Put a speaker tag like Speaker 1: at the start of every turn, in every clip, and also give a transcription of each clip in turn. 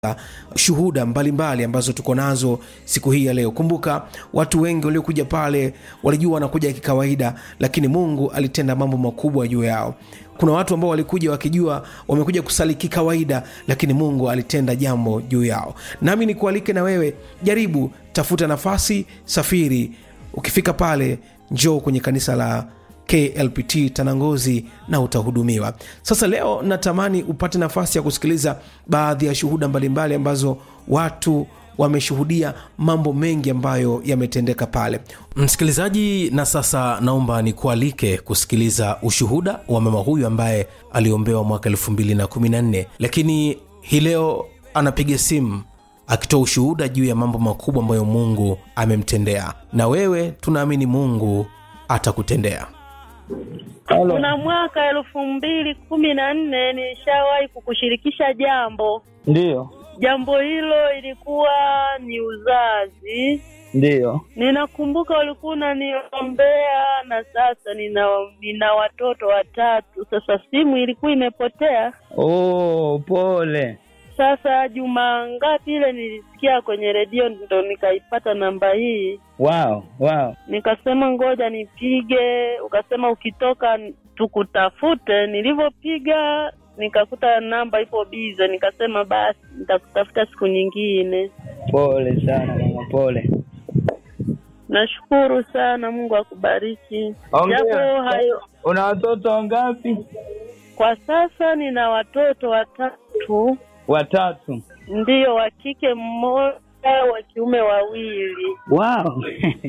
Speaker 1: shuhuda mbalimbali mbali ambazo tuko nazo siku hii ya leo kumbuka watu wengi waliokuja pale walijua wanakuja kikawaida lakini mungu alitenda mambo makubwa juu yao kuna watu ambao walikuja wakijua wamekuja kusali kikawaida lakini mungu alitenda jambo juu yao nami nikualike na wewe jaribu tafuta nafasi safiri ukifika pale njoo kwenye kanisa la klpt tanangozi na utahudumiwa sasa leo natamani upate nafasi ya kusikiliza baadhi ya shuhuda mbalimbali ambazo watu wameshuhudia mambo mengi ambayo yametendeka pale msikilizaji na sasa naomba nikualike kusikiliza ushuhuda wa mama huyu ambaye aliombewa mwaka 214 lakini hii leo anapiga simu akitoa ushuhuda juu ya mambo makubwa ambayo mungu amemtendea na wewe tunaamini mungu atakutendea
Speaker 2: Halo.
Speaker 3: kuna mwaka elfu mbili kumi na nne nilishawahi kukushirikisha jambo
Speaker 2: Ndiyo,
Speaker 3: jambo hilo ilikuwa ni uzazi
Speaker 2: ndiyo.
Speaker 3: ninakumbuka ulikuwa unaniombea na sasa nina nina watoto watatu sasa simu ilikuwa imepotea
Speaker 2: Oh, pole.
Speaker 3: sasa juma ngapi ile nilisikia kwenye redio ndo nikaipata namba hii
Speaker 2: Wow, wow.
Speaker 3: nikasema ngoja nipige ukasema ukitoka tukutafute nilivyopiga nikakuta namba ipo bize nikasema basi nitakutafuta siku nyingine
Speaker 2: Pole sana mama, pole.
Speaker 3: nashukuru sana mungu akubariki
Speaker 2: Hongera.
Speaker 3: japo hayo
Speaker 2: Una watoto wangapi?
Speaker 3: kwa sasa nina watoto watatu
Speaker 2: Watatu.
Speaker 3: ndiyo wa kike mmoja wa kiume wawili
Speaker 2: Wow.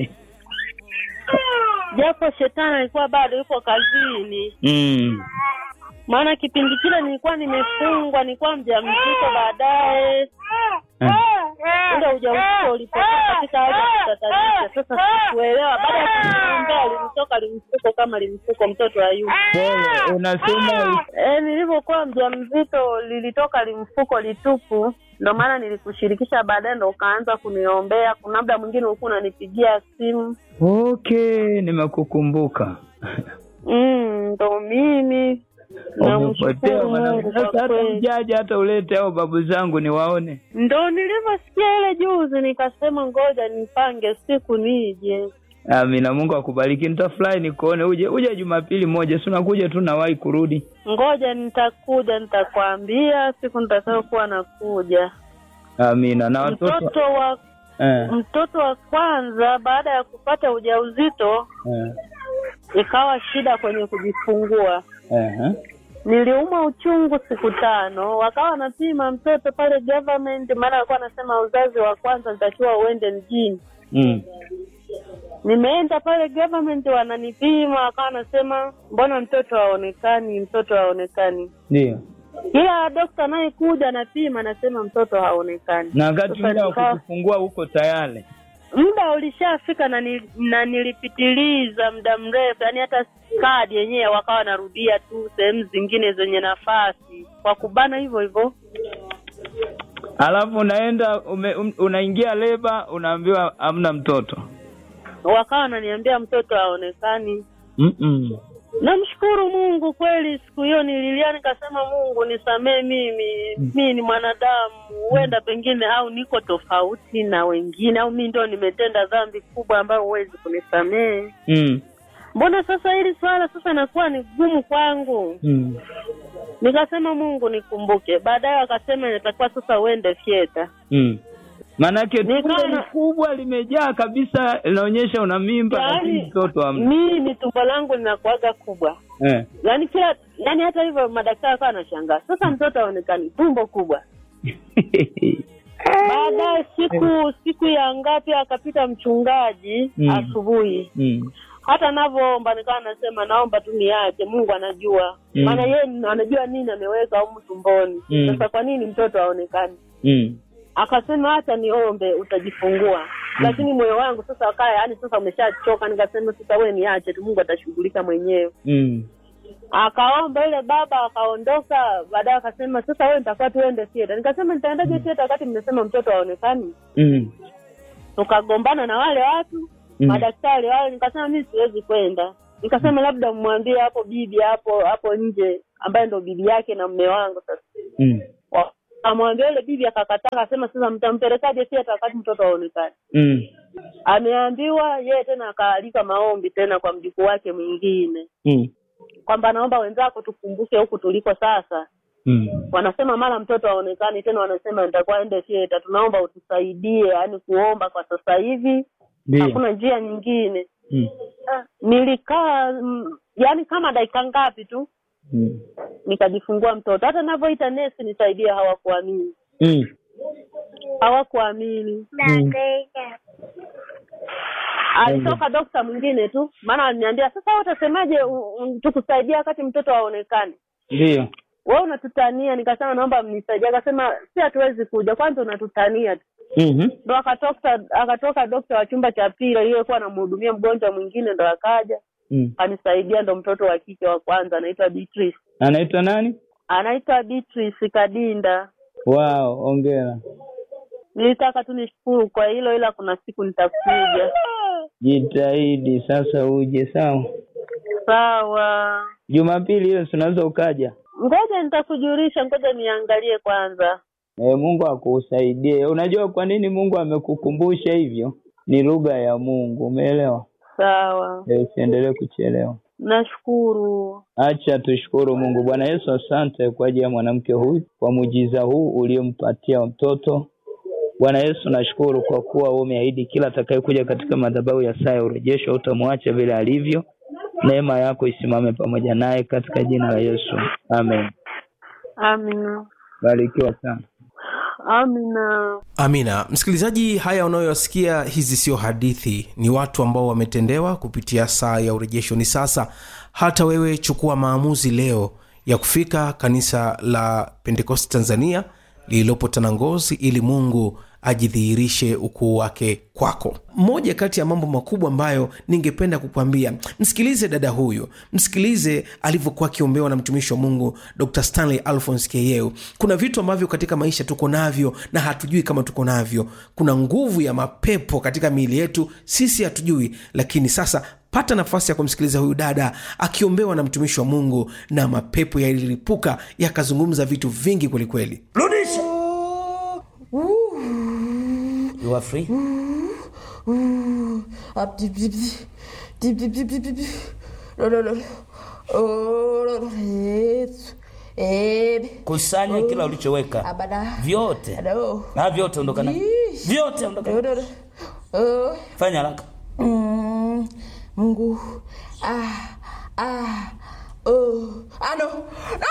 Speaker 3: japo shetani alikuwa bado yupo kazini
Speaker 2: mm.
Speaker 3: maana kipindi kile nilikuwa nimefungwa nilikuwa mjamzito baadaye ule ujauzito ulipotoka katika hali ya kutatanisha sasa sikuelewa baada ya kuniombea alimtoka limfuko kama limfuko mtoto ayubu
Speaker 2: Pole. Unasema
Speaker 3: e, nilivyokuwa mjamzito lilitoka limfuko litupu ndo maana nilikushirikisha baadaye ndo ukaanza kuniombea kuna labda mwingine ulikuwa unanipigia simu
Speaker 2: okay, nimekukumbuka.
Speaker 3: Mm, ndo mimi
Speaker 2: Umepotea
Speaker 3: namshukuru
Speaker 2: mwanangu.
Speaker 3: mungu
Speaker 2: Sasa
Speaker 3: kwa
Speaker 2: hata
Speaker 3: kweli
Speaker 2: ujaje hata ulete hao babu zangu niwaone.
Speaker 3: ndo nilivyosikia ile juzi nikasema ngoja nipange siku nije
Speaker 2: Amina, Mungu akubariki. Nitafurahi nikuone. Uje uje Jumapili moja, si unakuja tu nawahi kurudi.
Speaker 3: ngoja nitakuja nitakwambia siku nitakayokuwa nakuja
Speaker 2: Amina. Na watoto
Speaker 3: mtoto wa
Speaker 2: eh,
Speaker 3: mtoto wa kwanza baada ya kupata ujauzito
Speaker 2: eh,
Speaker 3: ikawa shida kwenye kujifungua
Speaker 2: eh, eh.
Speaker 3: niliumwa uchungu siku tano wakawa wanapima mtoto pale government maana walikuwa wanasema uzazi wa kwanza nitakiwa uende mjini
Speaker 2: Mm.
Speaker 3: nimeenda pale government wananipima wakawa wanasema mbona mtoto haonekani mtoto haonekani
Speaker 2: Ndio.
Speaker 3: kila dokta anayekuja anapima anasema mtoto haonekani
Speaker 2: Na wakati
Speaker 3: Sasa
Speaker 2: muda wa
Speaker 3: nikawa-
Speaker 2: kujifungua huko tayari.
Speaker 3: muda ulishafika na, ni, na nilipitiliza muda mrefu yaani hata kadi yenyewe wakawa wanarudia tu sehemu zingine zenye nafasi kwa kubana hivyo hivyo
Speaker 2: Alafu unaenda ume, um, unaingia leba unaambiwa hamna mtoto.
Speaker 3: wakawa wananiambia mtoto haonekani
Speaker 2: Mm-mm.
Speaker 3: namshukuru mungu kweli siku hiyo nililia nikasema mungu nisamee mimi mii ni mwanadamu huenda pengine au niko tofauti na wengine au mi ndo nimetenda dhambi kubwa ambayo huwezi kunisamee
Speaker 2: Mm.
Speaker 3: mbona sasa hili swala sasa nakuwa ni gumu kwangu
Speaker 2: Mm.
Speaker 3: nikasema mungu nikumbuke baadaye wakasema inatakiwa sasa uende fyeta
Speaker 2: Mm. Maanake
Speaker 3: Nikawa
Speaker 2: tumbo
Speaker 3: na-
Speaker 2: ni kubwa limejaa kabisa, linaonyesha una mimba lakini
Speaker 3: yaani
Speaker 2: mtoto hamna.
Speaker 3: mimi tumbo langu linakuaga kubwa
Speaker 2: Eh.
Speaker 3: yaani kila yaani hata hivyo madaktari akawa anashangaa sasa mtoto aonekani tumbo kubwa baadaye siku siku ya ngapi akapita mchungaji
Speaker 2: Mm.
Speaker 3: asubuhi
Speaker 2: mm.
Speaker 3: hata navyoomba nikawa nasema naomba tu niache mungu anajua
Speaker 2: Mm.
Speaker 3: maana yeye anajua nini ameweka humu tumboni
Speaker 2: Mm.
Speaker 3: sasa kwa nini mtoto aonekani
Speaker 2: Mm.
Speaker 3: akasema hata niombe utajifungua lakini moyo wangu sasa akaa yaani sasa umeshachoka nikasema sasa we niache tu mungu atashughulika mwenyewe
Speaker 2: Mm.
Speaker 3: akaomba ile baba akaondoka baadaye akasema sasa wewe nitakuwa tuende theater nikasema nitaendaje theater wakati mmesema mtoto haonekani
Speaker 2: Mm.
Speaker 3: tukagombana na wale watu
Speaker 2: Mm.
Speaker 3: madaktari wale nikasema mi siwezi kwenda nikasema labda mmwambie hapo bibi hapo hapo nje ambaye ndo bibi yake na mme wangu sasa
Speaker 2: Mm.
Speaker 3: Wa- amwambia yule bibi akakataa, akasema sasa mtampelekaje theater wakati mtoto aonekane?
Speaker 2: Mm.
Speaker 3: Ameambiwa yeye tena akaalika maombi tena kwa mjukuu wake mwingine
Speaker 2: Mm.
Speaker 3: kwamba naomba wenzako tukumbuke huku tuliko sasa.
Speaker 2: Mm.
Speaker 3: Wanasema mara mtoto aonekani tena, wanasema nitakuwa ende theater, tunaomba utusaidie, yaani kuomba kwa sasa hivi
Speaker 2: Ndio.
Speaker 3: hakuna njia nyingine.
Speaker 2: Mm.
Speaker 3: Ah, Nilikaa mm, yaani kama dakika ngapi tu
Speaker 2: Mm.
Speaker 3: nikajifungua mtoto. Hata navyoita nesi nisaidie, hawakuamini,
Speaker 2: Mm.
Speaker 3: hawakuamini.
Speaker 2: Mm.
Speaker 3: Alitoka dokta mwingine tu, maana aliniambia sasa, wewe utasemaje u- u- tukusaidia wakati mtoto aonekane?
Speaker 2: Ndio.
Speaker 3: Wewe unatutania. Nikasema naomba mnisaidie. Akasema si, hatuwezi kuja, kwanza unatutania tu.
Speaker 2: Mhm.
Speaker 3: Ndo akatoka akatoka dokta wa chumba cha pili aliyekuwa anamhudumia mgonjwa mwingine, ndo akaja
Speaker 2: Mm.
Speaker 3: anisaidia. Ndo mtoto wa kike wa kwanza anaitwa Beatrice,
Speaker 2: Anaitwa nani?
Speaker 3: anaitwa Beatrice Kadinda.
Speaker 2: Wow, ongera.
Speaker 3: Nilitaka tu nishukuru kwa hilo, ila kuna siku nitakuja.
Speaker 2: Jitahidi sasa uje, sawa?
Speaker 3: Sawa,
Speaker 2: Jumapili hiyo si unaweza ukaja.
Speaker 3: ngoja nitakujulisha, ngoja niangalie kwanza.
Speaker 2: E, Mungu akusaidie. Unajua kwa nini Mungu amekukumbusha hivyo? Ni lugha ya Mungu, umeelewa?
Speaker 3: Sawa,
Speaker 2: E, usiendelee kuchelewa.
Speaker 3: nashukuru.
Speaker 2: Acha tushukuru Mungu. Bwana Yesu, asante kwa ajili ya mwanamke huyu, kwa muujiza huu uliompatia mtoto. Bwana Yesu, nashukuru kwa kuwa wewe umeahidi kila atakayekuja katika madhabahu ya saa ya urejesho utamwacha vile alivyo. Neema yako isimame pamoja naye katika jina la Yesu, amen.
Speaker 3: Amina,
Speaker 2: Barikiwa sana.
Speaker 3: amina.
Speaker 1: amina msikilizaji haya unayoyasikia hizi sio hadithi ni watu ambao wametendewa kupitia saa ya urejesho ni sasa hata wewe chukua maamuzi leo ya kufika kanisa la pentekosti tanzania lililopo tanangozi ili mungu ajidhihirishe ukuu wake kwako moja kati ya mambo makubwa ambayo ningependa kukwambia msikilize dada huyu msikilize alivyokuwa akiombewa na mtumishi wa mungu dr stanley alphons keyeu kuna vitu ambavyo katika maisha tuko navyo na hatujui kama tuko navyo kuna nguvu ya mapepo katika miili yetu sisi hatujui lakini sasa pata nafasi ya kumsikiliza huyu dada akiombewa na mtumishi wa mungu na mapepo yalilipuka yakazungumza vitu vingi kwelikweli
Speaker 4: rudisha you are free
Speaker 5: Up, dip, dip, dip, dip, dip, dip, dip, dip. No, no, no. Oh, no, no. Yesu. Ebe.
Speaker 4: kusanya kila ulichoweka
Speaker 5: Abada.
Speaker 4: vyote
Speaker 5: Ado.
Speaker 4: na vyote ondoka navyo
Speaker 5: Yeesh.
Speaker 4: vyote ondoka
Speaker 5: No,
Speaker 4: navyo.
Speaker 5: no, no. Oh.
Speaker 4: fanya haraka
Speaker 5: Mm. Mungu. Ah. Ah. Oh. Ah, no. No.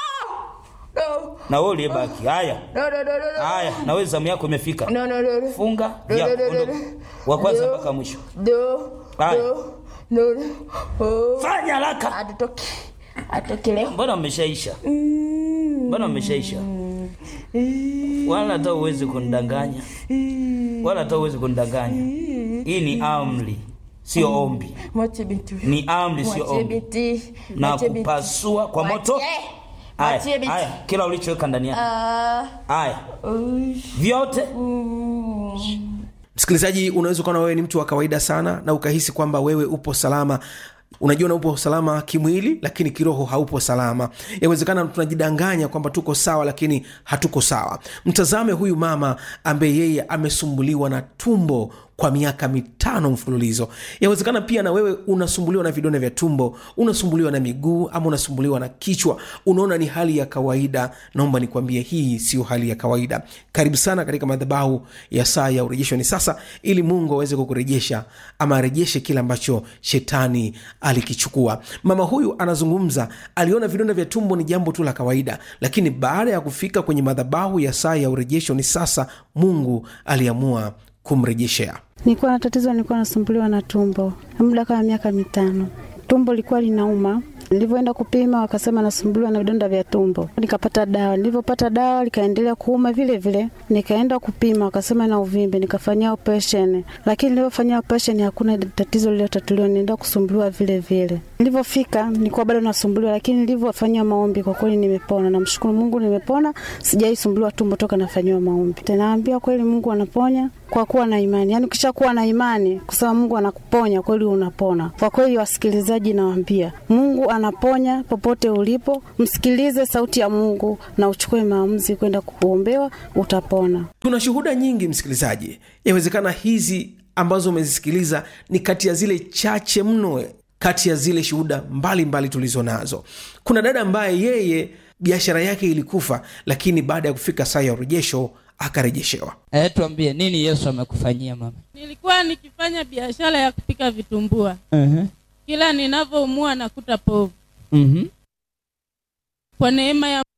Speaker 5: No.
Speaker 4: na wewe uliyebaki haya
Speaker 5: No, no, no, no, no.
Speaker 4: haya na wewe zamu yako imefika
Speaker 5: No, no, no, no.
Speaker 4: funga
Speaker 5: No,
Speaker 4: vyako,
Speaker 5: no, no, no,
Speaker 4: ondoka.
Speaker 5: no.
Speaker 4: wa kwanza
Speaker 5: No.
Speaker 4: mpaka mwisho
Speaker 5: No.
Speaker 4: Haya.
Speaker 5: No. No, no. Oh.
Speaker 4: fanya haraka
Speaker 5: Atoke. Atoke leo.
Speaker 4: mbona mmeshaisha mbona mmeshaisha wala hata uwezi kunidanganya wala hata uwezi kunidanganya hii ni amri sio ombi
Speaker 5: Mwache binti huyu.
Speaker 4: ni amri sio
Speaker 5: Mwachie
Speaker 4: ombi
Speaker 5: binti.
Speaker 4: na
Speaker 5: Mwachie binti.
Speaker 4: kupasua kwa moto
Speaker 5: Mwachie. Mwachie
Speaker 4: haya
Speaker 5: binti.
Speaker 4: haya kila ulichoweka ndani yake
Speaker 5: Ah.
Speaker 4: haya
Speaker 5: Uy.
Speaker 4: vyote
Speaker 1: msikilizaji unaweza ukaona wewe ni mtu wa kawaida sana na ukahisi kwamba wewe upo salama unajiona upo salama kimwili lakini kiroho haupo salama yawezekana tunajidanganya kwamba tuko sawa lakini hatuko sawa mtazame huyu mama ambaye yeye amesumbuliwa na tumbo kwa miaka mitano mfululizo yawezekana pia na wewe unasumbuliwa na vidonda vya tumbo unasumbuliwa na miguu ama unasumbuliwa na kichwa unaona ni hali ya kawaida naomba nikwambie hii sio hali ya kawaida karibu sana katika madhabahu ya saa ya urejesho ni sasa ili mungu aweze kukurejesha ama arejeshe kile ambacho shetani alikichukua mama huyu anazungumza aliona vidonda vya tumbo ni jambo tu la kawaida lakini baada ya kufika kwenye madhabahu ya saa ya urejesho ni sasa mungu aliamua kumrejeshea
Speaker 6: Nilikuwa na tatizo, nilikuwa nasumbuliwa na tumbo muda kama miaka mitano. Tumbo lilikuwa linauma. Nilivyoenda kupima wakasema nasumbuliwa na vidonda vya tumbo. Nikapata dawa, nilivyopata dawa likaendelea kuuma vile vile. Nikaenda kupima wakasema na uvimbe, nikafanyia operation, lakini nilivyofanyia operation hakuna tatizo lililotatuliwa, nienda kusumbuliwa vile vile. Nilivyofika nilikuwa bado nasumbuliwa, lakini nilivyofanyia maombi kwa kweli nimepona. Namshukuru Mungu, nimepona, sijaisumbuliwa tumbo toka nafanyiwa maombi. Naambia kweli Mungu anaponya kwa kuwa na imani. Yaani ukishakuwa na imani kusema Mungu anakuponya kweli unapona. Kwa kweli wasikilizaji nawaambia Mungu ana anaponya popote ulipo. Msikilize sauti ya Mungu na uchukue maamuzi kwenda kuombewa, utapona.
Speaker 1: tuna shuhuda nyingi msikilizaji yawezekana hizi ambazo umezisikiliza ni kati ya zile chache mno kati ya zile shuhuda mbalimbali tulizo nazo kuna dada ambaye yeye biashara yake ilikufa lakini baada ya kufika saa ya urejesho akarejeshewa
Speaker 7: Eh, tuambie nini Yesu amekufanyia mama?
Speaker 8: Nilikuwa nikifanya biashara ya kupika vitumbua,
Speaker 7: Mhm.
Speaker 8: kila ninavyoumua nakuta povu.
Speaker 7: Mhm.
Speaker 8: Kwa neema ya